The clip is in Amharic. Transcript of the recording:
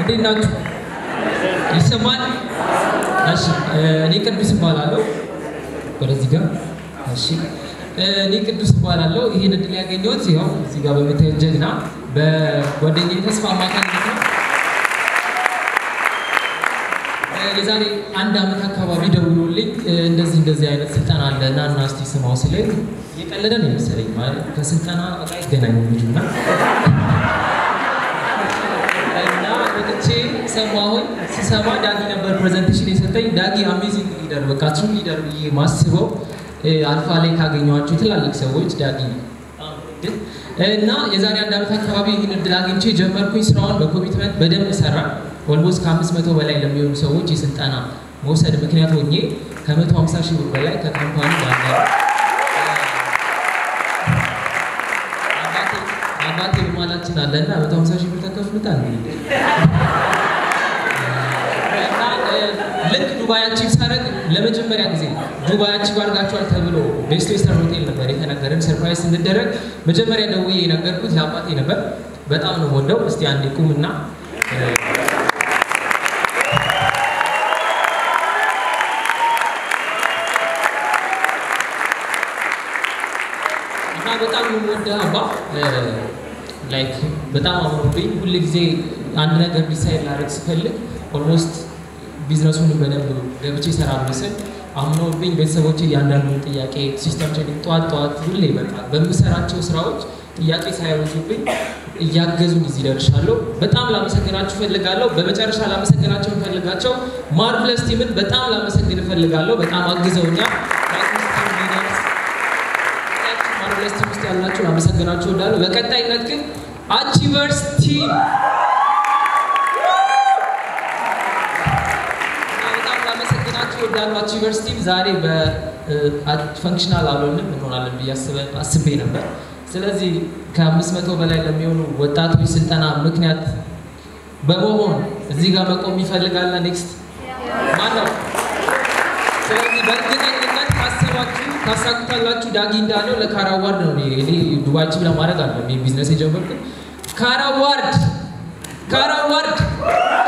እንዴት ናችሁ? ይሰማል? እሺ፣ እኔ ቅዱስ እባላለሁ። ወደዚህ ጋር እሺ፣ እኔ ቅዱስ እባላለሁ። ይህን እድል ያገኘሁት ያው እዚህ ጋር በምታዩት ጀግና በጓደኛዬ ተስፋ አማካኝነት ነው። የዛሬ አንድ ዓመት አካባቢ ደውሎልኝ እንደዚህ እንደዚህ አይነት ስልጠና አለ እና እና እስቲ ስማው ሲለኝ እየቀለደ ነው የመሰለኝ። ማለት ከስልጠና በቃ አይገናኙም ልጁ እና እና ወጥቼ ሰማሁኝ። ስሰማ ዳጊ ነበር ፕሬዘንቴሽን የሰጠኝ። ዳጊ አሜዚንግ ሊደር፣ በቃ ትሩ ሊደር ብዬ ማስበው አልፋ ላይ ካገኘኋቸው ትላልቅ ሰዎች ዳጊ እና የዛሬ አንድ ዓመት አካባቢ ይህን እድል አግኝቼ ጀመርኩኝ። ስራውን በኮሚትመንት በደንብ ሰራ። ኦልሞስት ከአምስት መቶ በላይ ለሚሆኑ ሰዎች የስልጠና መውሰድ ምክንያት ሆኜ ከመቶ ሀምሳ ሺህ ብር በላይ ከካምፓኒ ጋር አባቴ በማላችን አለና መቶ ሀምሳ ሺህ ብር ተከፍሉታል። ልክ ዱባይ አቺቭ ሳደርግ ለመጀመሪያ ጊዜ ዱባይ አቺቭ አድርጋችኋል ተብሎ ቤስት ዌስተርን ሆቴል ነበር የተነገረን። ሰርፕራይዝ ስንደረግ መጀመሪያ ደውዬ የነገርኩት ለአባቴ ነበር። በጣም ነው ወደው። እስቲ አንዴ ቁምና እና በጣም የምወደው አባ ላይክ በጣም አምሮብኝ ሁል ጊዜ አንድ ነገር ዲሳይድ ላደርግ ስፈልግ ኦልሞስት ቢዝነሱን በደንብ ገብቼ እሰራለሁ ስል አምኖብኝ ቤተሰቦቼ እያንዳንዱን ጥያቄ ሲስተም ትሬኒንግ ጠዋት ጠዋት ሁሌ በቃ በምሰራቸው ስራዎች ጥያቄ ሳያበዙብኝ እያገዙኝ እዚህ ደርሻለሁ። በጣም ላመሰግናችሁ እፈልጋለሁ። በመጨረሻ ላመሰግናቸው እፈልጋቸው ማርቭለስ ቲምን በጣም ላመሰግን እፈልጋለሁ። በጣም አግዘውኛል። ማርቭለስ ቲም ውስጥ ያላችሁ ላመሰግናችሁ እወዳለሁ። በቀጣይነት ግን አቺቨርስ ቲም ወዳሉ አቺቨርስ ቲም ዛሬ በፈንክሽናል አልሆንም እንሆናለን ብዬ አስቤ ነበር። ስለዚህ ከአምስት መቶ በላይ ለሚሆኑ ወጣቶች ስልጠና ምክንያት በመሆን እዚህ ጋር መቆም ይፈልጋል። ኔክስት ማነው? ስለዚህ በእርግጠኝነት ካሰባችሁ ታሳኩታላችሁ። ዳጊ እንዳለው ለካራ አዋርድ ነው እኔ ዱባይ ቺቭ ለማድረግ አለ ቢዝነስ የጀመርኩት ካራ አዋርድ ካራ አዋርድ